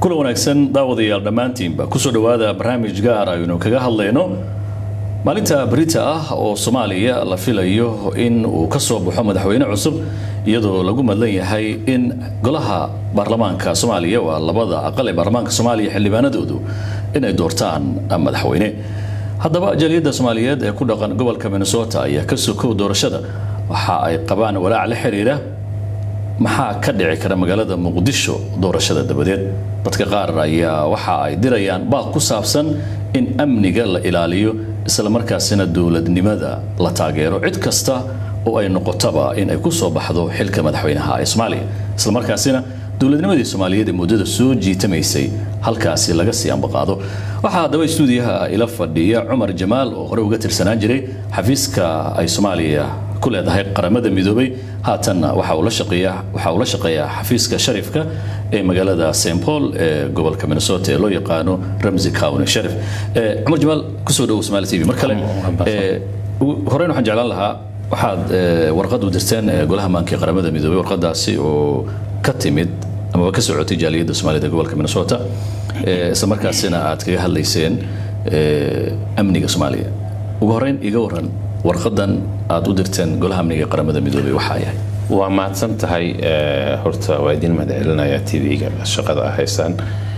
kula wanaagsan daawadayaal dhammaantiinba kusoo dhowaada barnaamij gaar aynu kaga hadlayno maalinta berita ah oo soomaaliya la filayo in uu ka soo baxo madaxweyne cusub iyadoo lagu madlan yahay in golaha baarlamaanka soomaaliya waa labada aqal ee baarlamaanka soomaaliya xildhibaanadoodu inay doortaan madaxweyne haddaba jaaliyadda soomaaliyeed ee ku dhaqan gobolka minnesota ayaa ka sokow doorashada waxa ay qabaan walaac la xiriira maxaa ka dhici kara magaalada muqdisho doorashada dabadeed dadka qaar ayaa waxa ay dirayaan baaq ku saabsan in amniga la ilaaliyo islamarkaasina dowladnimada la taageero cid kasta oo ay noqotaba in ay ku soo baxdo xilka madaxweynaha ee soomaaliya islamarkaasina dowladnimadii soomaaliyeed ee muddada soo jiitamaysay halkaasi laga sii ambaqaado waxaa haddaba stuudiyaha ila fadhiya cumar jamaal oo hore uga tirsanaan jiray xafiiska ay soomaaliya ku leedahay qaramada midoobay haatanna waxa uu la shaqeeyaa waxa uu la shaqeeyaa xafiiska sharifka ee magaalada St Paul ee gobolka Minnesota ee loo yaqaano Ramsey County Sheriff ee Cumar Jamaal kusoo dhawow Somali TV mar kale ee horeen waxaan jeclaan lahaa waxaad warqad u dirteen golaha maanka qaramada midoobay warqadaasi oo ka timid ama ka socotay jaaliyadda Soomaalida gobolka Minnesota ee isla markaasina aad kaga hadlayseen amniga Soomaaliya ugu horeyn iga waran warqadan aad u dirteen golaha amniga qaramada midoobay waxaa yahay waa mahadsan tahay horta waa idin mahadcelinaya tv-ga shaqada ah haysaan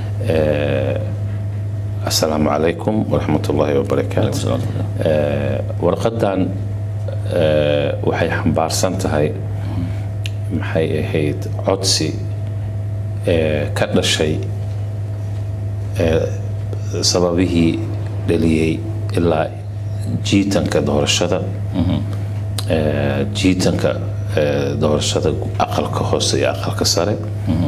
asalaamu calaykum waraxmat ullaahi wabarakaatu warqadan waxay xambaarsan tahay maxay ahayd codsi ka dhashay sababihii dhaliyey ilaa jiitanka doorashada jiitanka doorashada aqalka hoose iyo aqalka sare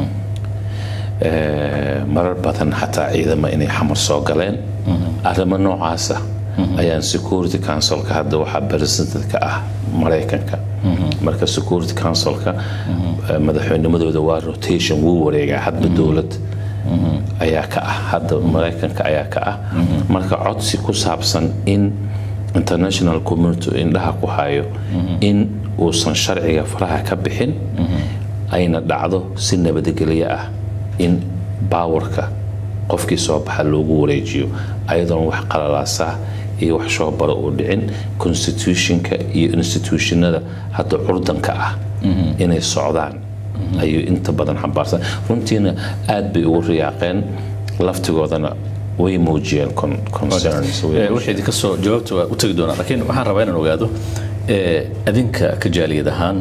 marar badan xataa ciidama inay xamar soo galeen arrimo noocaasa ayaan security councilka hadda waxaa presidentka ah maraykanka marka security councilka madaxweynimadooda waa rotation wuu wareegaa hadba dowlad ayaa ka ah hadda maraykanka ayaa ka ah marka codsi ku saabsan in international community indhaha ku hayo in uusan sharciga faraha ka bixin ayna dhacdo si nabadgelyo ah in baawarka qofkii soo baxa loogu wareejiyo ayadoon wax qalalaasaa iyo wax shoobaro uu dhicin constitutionka iyo institutionada hadda curdanka ah inay socdaan ayuu inta badan xambaarsan runtiina aad bay ugu riyaaqeen laftigoodana way muujiyeen wixii idinka soo jawaabta waa u tegi doonaa laakiin waxaan rabaa inaan ogaado adinka ka jaaliyad ahaan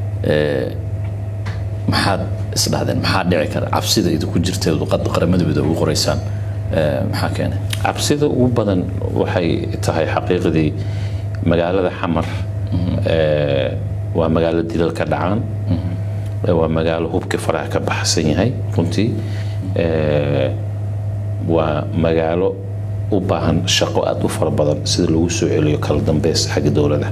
maxaad isdhahdeen maxaa dhici kara cabsida idinku jirta luqadda qaramada midoobe ugu qoraysaan maxaa keenay cabsida ugu badan waxay tahay xaqiiqdii magaalada xamar waa magaalo dilal ka dhacaan waa magaalo hubkii faraha ka baxsan yahay runtii waa magaalo u baahan shaqo aada u fara badan sida lagu soo celiyo kala dambeys xagga dowladda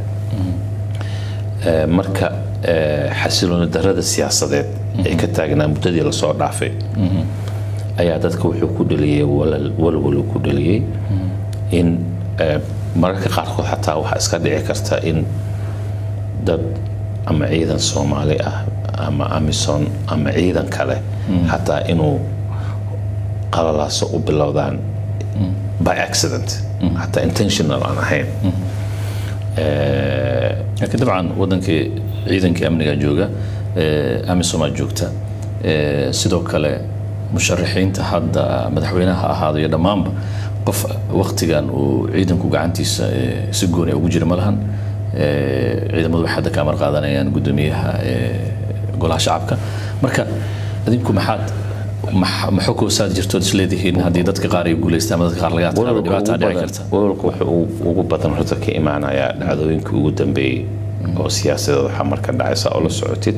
marka xasilooni darada siyaasadeed ee ka taagnaa muddadii lasoo dhaafay ayaa dadka wuxuu ku dhaliyey walwal ku dhaliyey in mararka qaarkood xataa waxaa iska dhici karta in dad ama ciidan soomaali ah ama amison ama ciidan kale xataa inuu qalalaaso u bilowdaan by accident xataa intentional aan ahayn laakiin dabcan wadankii ciidankii amniga jooga amisomaa joogta sidoo kale musharaxiinta hadda madaxweynaha ahaado iyo dhammaanba qof waktigan uu ciidanku gacantiisa si gooni ugu jira ma lahan ciidamadu waxay hadda ka amar qaadanayaan guddoomiyaha golaha shacabka marka adinku maxaad maxokoosaad jirtood isleedihiin haddii dadka qaar ay guulaystaan ama dadka qaar laga adkaado dhibaataa dhici karta walwalka wuxuu ugu badan horta ka imaanayaa dhacdooyinkii ugu dambeeyey oo siyaasadeeda xamar ka dhacaysa oo la socotid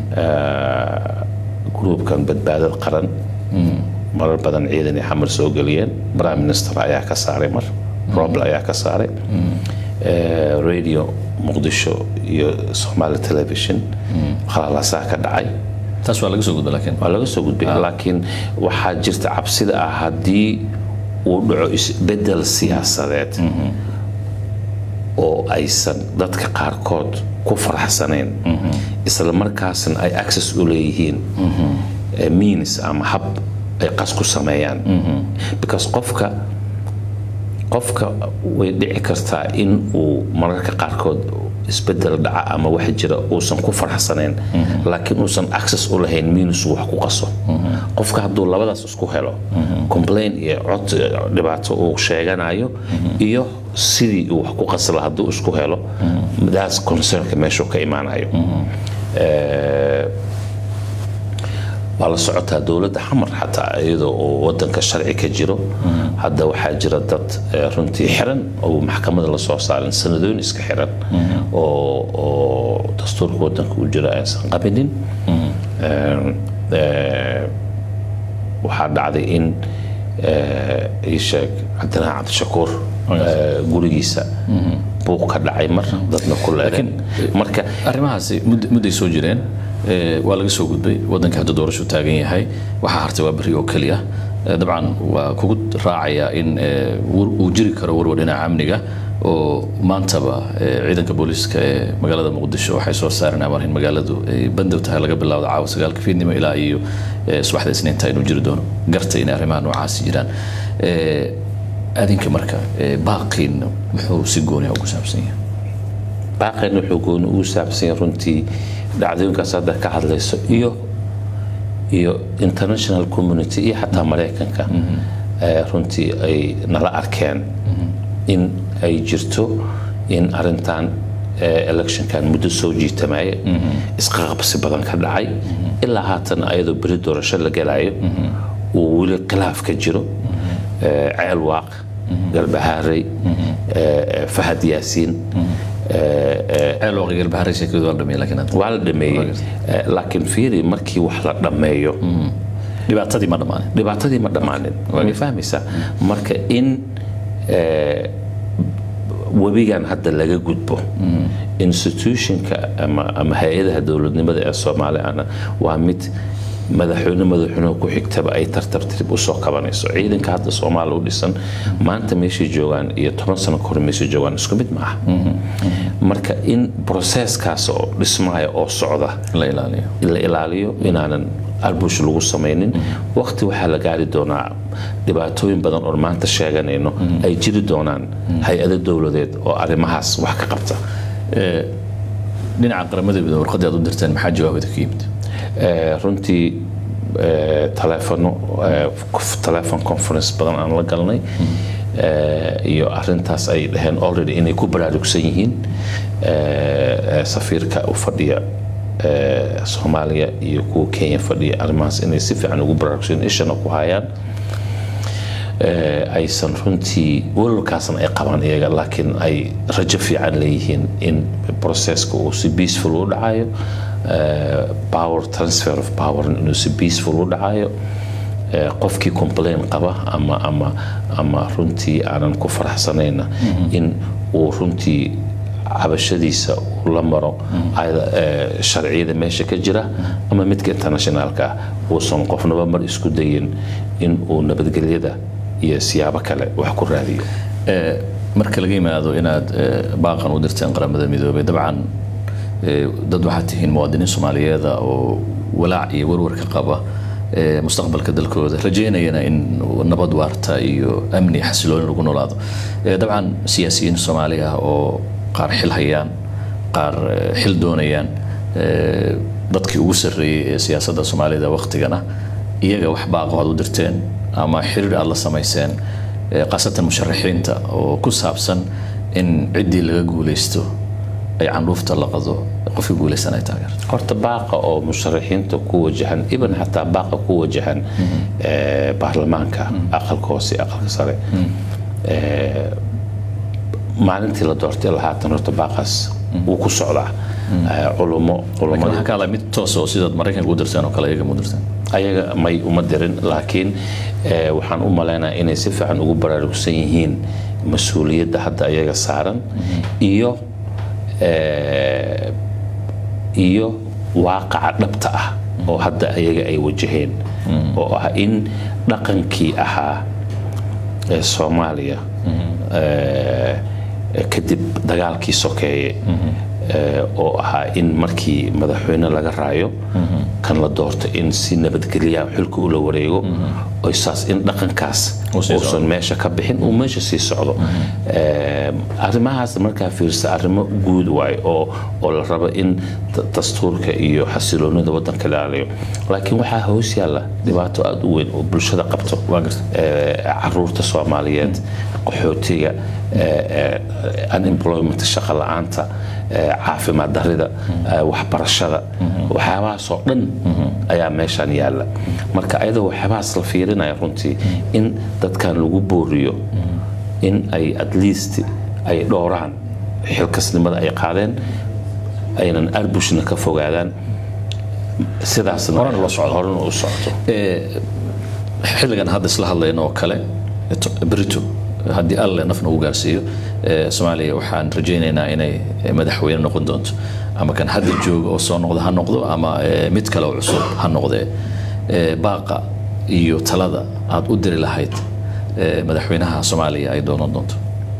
gruubkan badbaadad qaran marar badan ciidan ay xamar soo geliyeen prime minister ayaa ka saaray mar roble ayaa ka saaray radio muqdisho iyo somali television qalalaasaa ka dhacay taas waa laga soo gudba laakiin waa laga soo gudbay laakiin waxaa jirta cabsida ah haddii uu dhaco isbedel siyaasadeed oo aysan dadka qaarkood ku faraxsanayn isla markaasna ay access u leeyihiin means ama hab ay qas ku sameeyaan because qofka qofka way dhici kartaa in uu mararka qaarkood isbedel dhaca ama wax jira uusan ku faraxsanayn laakiin uusan access u lahayn minus wax ku qaso qofka hadduu labadaas isku helo complain iyo cod dhibaato uu sheeganayo iyo sidii uu wax ku qasla hadduu isku helo daas concernka meeshuu ka imaanayo waa la socotaa dowladda xamar xataa iyadoo oo wadanka sharci ka jiro hadda waxaa jira dad runtii xiran oo maxkamada lasoo saarin sanadooyin iska xiran oo dastuurka wadanka u jira aysan qabinin waxaa dhacday in isheeg cabdinaan cabdishakuur gurigiisa buuq ka dhacay mar dadna ku leedeen marka arrimahaasi mudday soo jireen waa laga soo gudbay wadanka hadda doorashu taagan yahay waxaa hartay waa beri oo keliya dabcan waa kugu raacayaa in uu jiri karo warwar dhinaca amniga oo maantaba ciidanka booliiska ee magaalada muqdisho waxay soo saareen amar in magaaladu ay bandow tahay laga bilaawdo caawa sagaalka fiidnimo ilaa iyo subaxda isniinta inuu jiri doono gartay inay arrimaha noocaasi jiraan adinka marka baaqiin muxuu si gooniya ugu saabsan yahay baaqeen wuxuu gooni ugu saabsan yahay runtii dhacdooyinkaas hadda ka hadlayso iyo iyo international community iyo xataa maraykanka runtii ay nala arkeen in ay jirto in arintan electionkan muddo soo jiitamaya isqaqabsi badan ka dhacay ilaa haatan ayadoo beri doorasho la gelayo uu weli khilaaf ka jiro ceel waaq galbahaarey fahad yaasiin waa la dhameeyey laakiin fiiri markii wax la dhammeeyo dhibaatadii ma dhammaanin dhibaatadii ma dhammaanin waa fahmaysaa marka in webigan hadda laga gudbo institutionka ama hay-adaha dowladnimada ee soomaaliana waa mid madaxweyne madaxweynuhu ku xigtaba ay tartartirib usoo kabanayso ciidanka hadda soomaaliya u dhisan maanta meeshay joogaan iyo toban sano kahor meeshay joogaan isku mid ma aha marka in broseskaas oo dhismaya oo socda la ilaaliyo la ilaaliyo inaanan arbush lagu samaynin waqti waxaa la gaari doonaa dhibaatooyin badan oon maanta sheeganayno ay jiri doonaan hay-ado dowladeed oo arrimahaas wax ka qabta dhinaca qaramada midoobe warqadii aad u dirteen maxaa jawaabada ka yimid runtii taleefono telefon conference badan aan la galnay iyo arintaas ay dhaheen already inay ku baraarugsan yihiin safiirka u fadhiya soomaaliya iyo kuwa kenya fadhiya arrimahaas inay si fiican ugu baraarugsan ishana ku hayaan aysan runtii walwalkaasna ay qabaan iyaga laakiin ay rajo fiican leeyihiin in processka uu si peaceful u dhacayo power transfer of power inuu si peaceful u dhacayo qofkii complain qaba ama ama ama runtii aanan ku faraxsanayna in uu runtii cabashadiisa uu la maro sharciyada meesha ka jira ama midka internationaalka ah uusan qofnaba mar isku dayin in uu nabadgelyada iyo siyaabo kale wax ku raadiyo marka laga yimaado inaad baaqan u dirteen qaramada midoobey dabcan dad waxaad tihiin muwaadiniin soomaaliyeeda oo walaac iyo warwar ka qaba mustaqbalka dalkooda rajeynayana in nabad waarta iyo amni xasilooni lagu noolaado dabcan siyaasiyiin soomaali ah oo qaar xil hayaan qaar xil doonayaan dadkii ugu sarreeyey ee siyaasadda soomaalida waktigana iyaga wax baaqo aad u dirteen ama xiriir aad la samayseen khaasatan musharaxiinta oo ku saabsan in ciddii laga guulaysto ay candhuufta la qado qofka guulaysan ay taageerto horta baaqa oo musharaxiinta ku wajahan iban xataa baaqa ku wajahan baarlamaanka aqalka hoose aqalka sare maalintii la doortay lahaatan horta baaqaas wuu ku socdaa culumo waxaa ka hadlaya mid toos oo sidaad maraykanka u dirteen oo kale iyaga mu dirteen ayaga may uma dirin laakiin waxaan u malaynaya inay si fiican ugu baraarugsan yihiin mas-uuliyadda hadda ayaga saaran iyo iyo waaqaca dhabta ah oo hadda ayaga ay wajaheen oo ah in dhaqankii ahaa ee soomaaliya kadib dagaalkii sokeeye oo ahaa in markii madaxweyne laga raayo kan la doorto in si nabadgelya xilka ula wareego oo saas in dhaqankaas uusan meesha ka bixin uu meesha sii socdo arrimahaas markaa fiirsa arrimo guud waayo oo oo la rabo in dastuurka iyo xasiloonida waddanka ilaaliyo laakiin waxaa hoos yaalla dhibaato aada u weyn oo bulshada qabto caruurta soomaaliyeed qaxootiga unemployment shaqa la-aanta caafimaad darida waxbarashada waxyaabahaasoo dhan ayaa meeshan yaalla marka ayadoo waxyaabahaas la fiirinaya runtii in dadkan lagu booriyo in ay at least ay dhowraan xilkasnimada ay qaadeen aynan arbushna ka fogaadaan sidaasna horena u socto xilligan hadda isla hadlayno oo kale brito haddii alle nafna uu gaarsiiyo soomaaliya waxaan rajaynaynaa inay madaxweyne noqon doonto ama kan hadda jooga oo soo noqda ha noqdo ama mid kale oo cusub ha noqdee baaqa iyo talada aad u diri lahayd madaxweynaha soomaaliya ay doonan doonto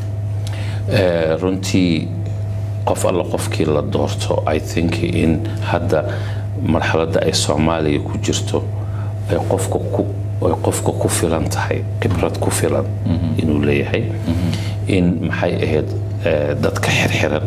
runtii qof alla qofkii la doorto i think in hadda marxaladda ay soomaaliya ku jirto ay qofka ku ay qofka ku filan tahay khibrad ku filan inuu leeyahay in maxay ahayd dadka xirxiran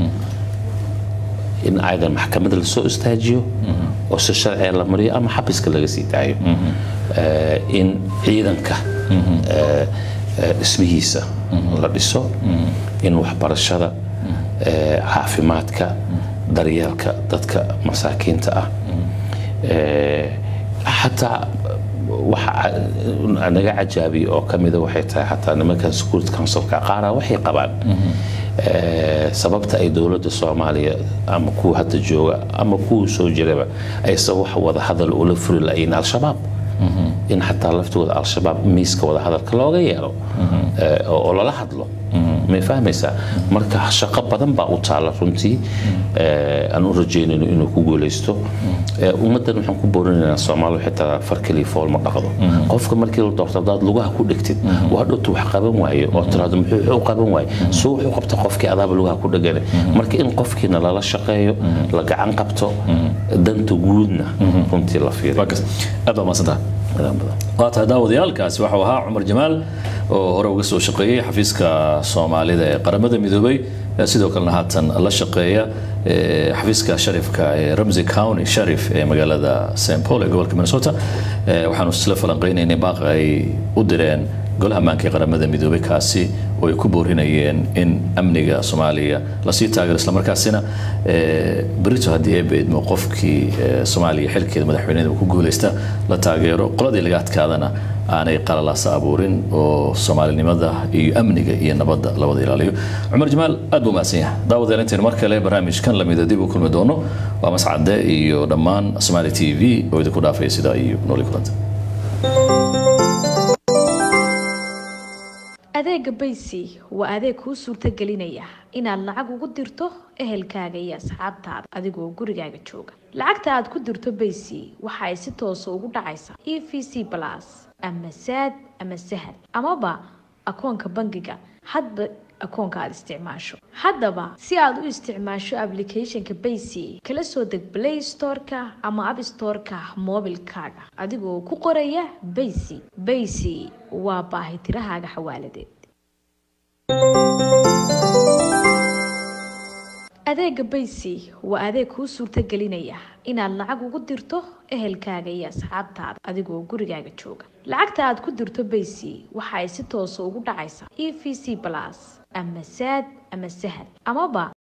in aydan maxkamada lasoo istaajiyo oo si sharciga la mariyo ama xabiska laga sii daayo in ciidanka dhismihiisa la dhiso in waxbarashada caafimaadka daryeelka dadka masaakiinta ah xataa waxa naga cajaabiya oo ka mida waxay tahay xataa nimankan security councilka qaara waxay qabaan sababta ay dowladda soomaaliya ama kuwa hadda jooga ama kuwa soo jiraba aysan wax wada hadal ula furi lahayn al-shabaab in xataa laftooda al-shabaab miiska wada hadalka looga yeelo oo lala hadlo may fahmaysaa marka shaqo badan baa u taala runtii aan u rajaynayno inuu ku guulaysto ummaddan waxaan ku boorinaynaa soomaaliya xitaa far keliya fool ma dhaqdo qofka markii la doorto haddaad lugaha ku dhigtid waa dhowtu wax qaban waaye oo tiraahdo muxuu u qaban waaye soo wuxuu qabta qofkii adaaba lugaha ku dhagane marka in qofkiina lala shaqeeyo la gacan qabto danta guudna runtii la fiiriyo aad baa mahadsantaha waa tahay daawadayaalkaasi waxau ahaa cumar jamaal oo hore uga soo shaqeeyey xafiiska soomaalida ee qaramada midoobay sidoo kalena haatan la shaqeeya xafiiska sharifka ee ramsey county sharif ee magaalada st paul ee gobolka minnesota waxaanu isla falanqeynaynay baaqa ay u direen golaha ammaanka ee qaramada midoobay kaasi oo ay ku boorinayeen in amniga soomaaliya lasii taageero islamarkaasina berito haddii ay beedmo qofkii soomaaliya xilkeeda madaxweyneda ku guuleysta la taageero qoladii laga adkaadana aanay qalalaasa abuurin oo soomaalinimada iyo amniga iyo nabadda labada ilaaliyo cumar jamaal aad buu mahadsan yahay daawadeel intaynu mar kale barnaamijkan lamida dib u kulmi doono waa mascade iyo dhammaan somaali t v oo idinku dhaafaya sidaa iyo nooli kulanta adeega baysi waa adeeg kuu suurtagelinaya inaad lacag ugu dirto ehelkaaga iyo asxaabtaada adigoo gurigaaga jooga lacagta aad ku dirto baysi waxa ay si toosa ugu dhacaysaa e v c balas ama saad ama sahal amaba akoonka bangiga hadba akoonka aad isticmaasho haddaba si aad u isticmaasho aplicathonka baysi kala soo deg play storeka ama app storeka mobilkaaga adigoo ku qoraya baysi baysi waa baahitirahaaga xawaaladeed adeega baysi waa adeeg kuu suurtagelinaya inaad lacag ugu dirto ehelkaaga iyo asxaabtaada adigoo gurigaaga jooga lacagta aad ku dirto baysi waxa ay si toosa ugu dhacaysaa e v c balas ama saad ama sahal amaba